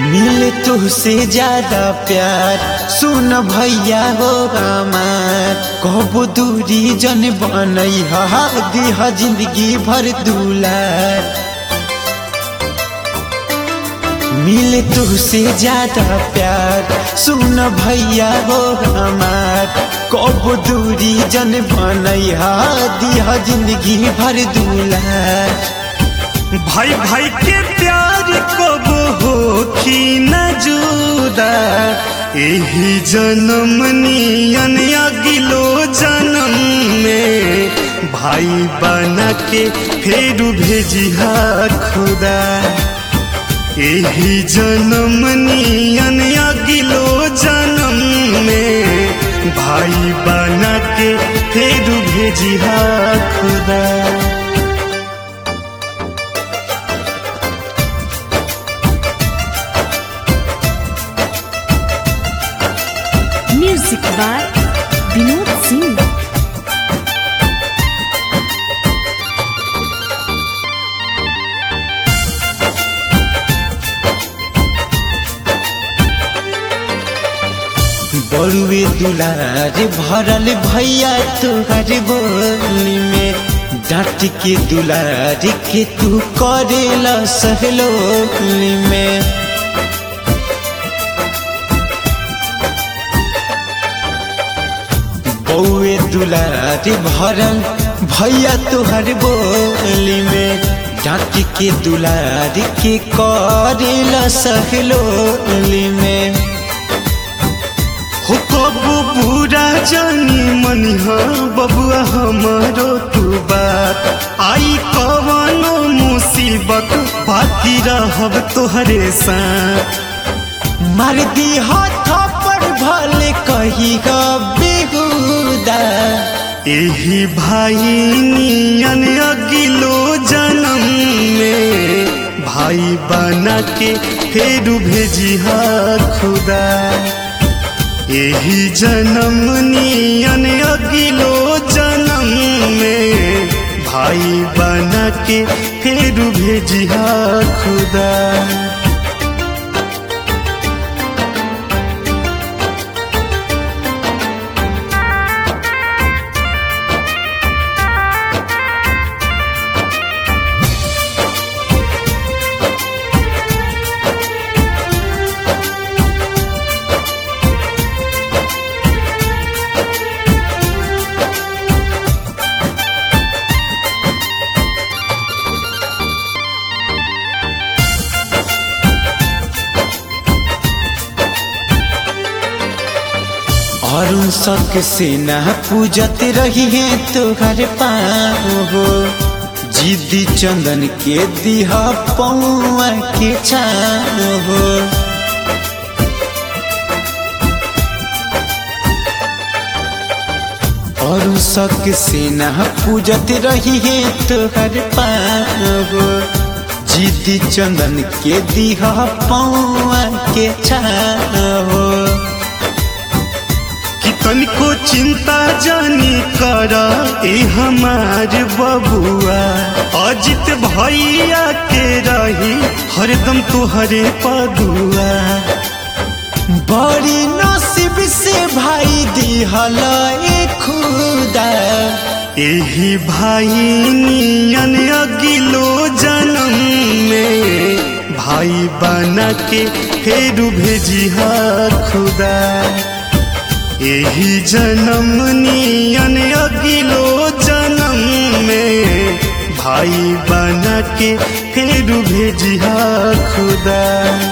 मिले तुझसे ज्यादा प्यार सुन भैया हो हमार कबो दूरी जन बनई हा दिह जिंदगी भर दुलार मिले तुझसे ज्यादा प्यार सुन भैया हो हमार कबो दूरी जन बनई हा दिह जिंदगी भर दुलार भाई भाई के प्यार कब हो कि न जुदा यही जन्म नियन अगिलो जन्म में भाई बना के फेर भेजिहा खुदा यही जन्म नियन अगिलो जन्म में भाई बना के फेर भेजिहा खुदा म्यूजिक बाय विनोद सिंह बड़ुए दुलार भरल भैया तुहर बोली में डांट के दुलार के तू करेला सहलोली में बउए दुलार भरल भैया तुहर बोली में डांट के दुलार के करेला सहलोली में हो कबू बुरा जानी मनिहा बबुआ हमारो तू बात आई कवनो मुसीबत बाकी रहब तोहरे साथ मार दी हाथ पर भले कही बेहुदा यही भाई नियन अगिलो जन्म में भाई बना के फेर भेजिहा खुदा यही जन्म नियन अगिलो जन्म में भाई बना के फेर भेजिहा खुदा और शक से न पूजत रही है तुहर पाओ जिद्दी चंदन के दिहा पौआ के छाओ और शक से न पूजत रही है तुहर पाओ जिद्दी चंदन के दिहा पौआ के छाओ कि तनिको चिंता जानी कर ए हमार बबुआ अजित भैया के रही हरदम तुहरे पदुआ बड़ी नसीब से भाई दिहल ए खुदा यही भाई नियन अगिलो जन्म में भाई बना के फेर भेजिहा खुदा यही जन्म नियन अगिलो जन्म में भाई बना के फेर भेजिहा खुदा